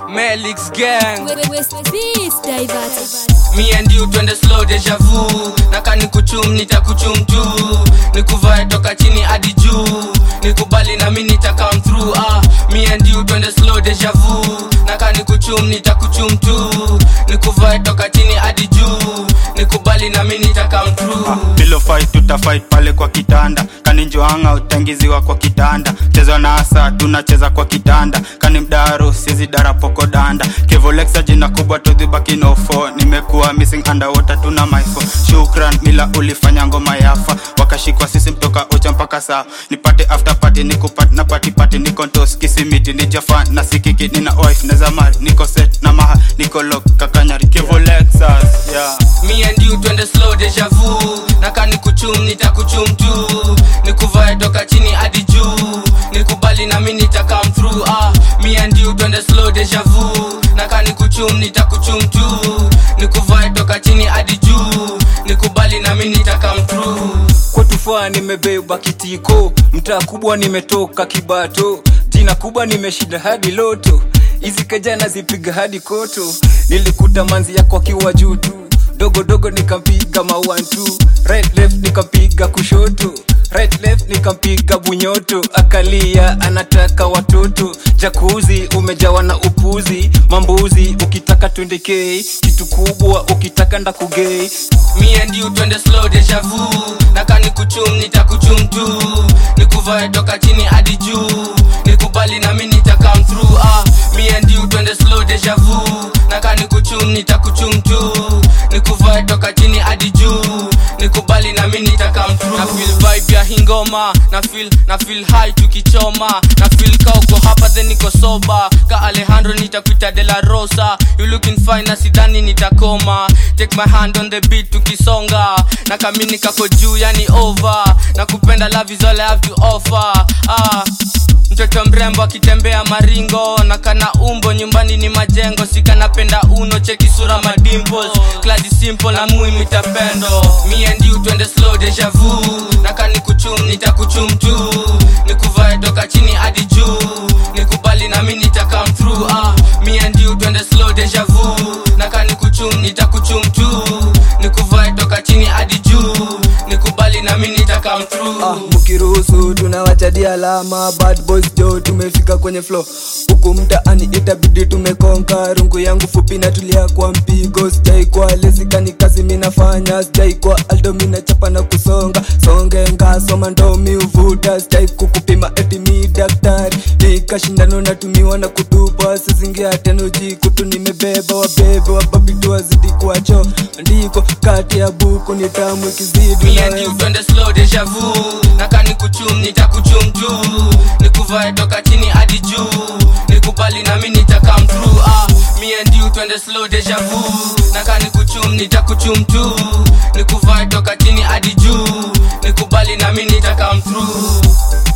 Melix gang West Beast Diverted. Me and you twende slow deja vu naka nikuchum nitakuchum tu nikuvae toka chini hadi juu nikubali na mi nita come through ah me and you twende slow deja vu naka nikuchum nitakuchum tu nikuvae toka chini hadi juu nikubali na mi nita come through bilo fight tutafight pale kwa kitanda kaninjoanga utangiziwa kwa kitanda chezwa na asa tunacheza kwa kitanda kani mdaro sizi darapoko danda kevolexa jina kubwa todhibakinofo nimekuwa missing underwater tuna maifo shukran mila ulifanya ngoma yafa wakashikwa sisi mtoka ocha mpaka saa nipate after party nikupat na party party niko ntos kisimiti nijafan na sikiki nina wife neza mari niko set na maha niko lok kakanyari kevolexas yeah me and you twende slow deja vu naka nikuchum nitakuchum tu nikuvae toka chini hadi juu nikubali na mi nita come through ah me and you twende slow deja vu naka nikuchum nitakuchum tu nikuvae toka chini hadi juu nikubali na mi nita come through kwatufaa nimebeba kitiko mtaa kubwa nimetoka kibato jina kubwa nimeshinda hadi loto hizi kejana zipiga hadi koto nilikuta manzi yako akiwa juu tu dogo dogo nikampiga mawantu right left nikampiga kushoto right left nikampiga bunyoto akalia anataka watoto jakuzi umejawa na upuzi mambuzi ukitaka twendekei kitu kubwa ukitaka ndakugei me and you twende slow deja vu naka nikuchum nitakuchum tu nikuvae toka chini hadi juu nikubali na mi nita come through ah me and you twende slow deja vu naka nikuchum nitakuchum tu nikuvae toka chini hadi juu nikubali na mi nita come through na feel vibe ya hingoma na feel na feel high tukichoma na feel ka uko hapa then niko soba ka Alejandro nitakuita de la Rosa you looking fine na sidhani nitakoma take my hand on the beat tukisonga na kamini kako juu yani over na kupenda love is all I have to offer ah mtoto mrembo akitembea maringo na kana umbo nyumbani ni majengo sikanapenda uno cheki sura madimples kladi simple na muimita pendo me and you twende slow deja vu na kanikuchum nitakuchum tu nikuvae toka chini hadi juu nikubali na mi nita come through ah me and you twende slow deja vu na kanikuchum nitakuchum tu nikuvae toka chini hadi juu nikubali na mi nita come through ah, mkiruhusu tunawachadi alama bad boys jo tumefika kwenye flow huku mtaani itabidi tumekonka rungu yangu fupi natulia kwa mpigo sijai kwa lezikani kazi minafanya sijai kwa aldo minachapa na kusonga songe ngasoma ndo miuvuta sijai kukupima eti mi daktari nikashindano natumiwa na kutupa sizingia tenoji kutu nimebeba wabebe wababitu wazidi kuwacho ndiko kati ya buku ni tamu ikizidi me and you naweza twende slow deja vu naka nikuchum nitakuchum tu nikuvae toka chini hadi juu nikubali na mi nita come through ah me and you twende slow deja vu naka nikuchum nitakuchum tu nikuvae toka chini hadi juu nikubali na mi nita come through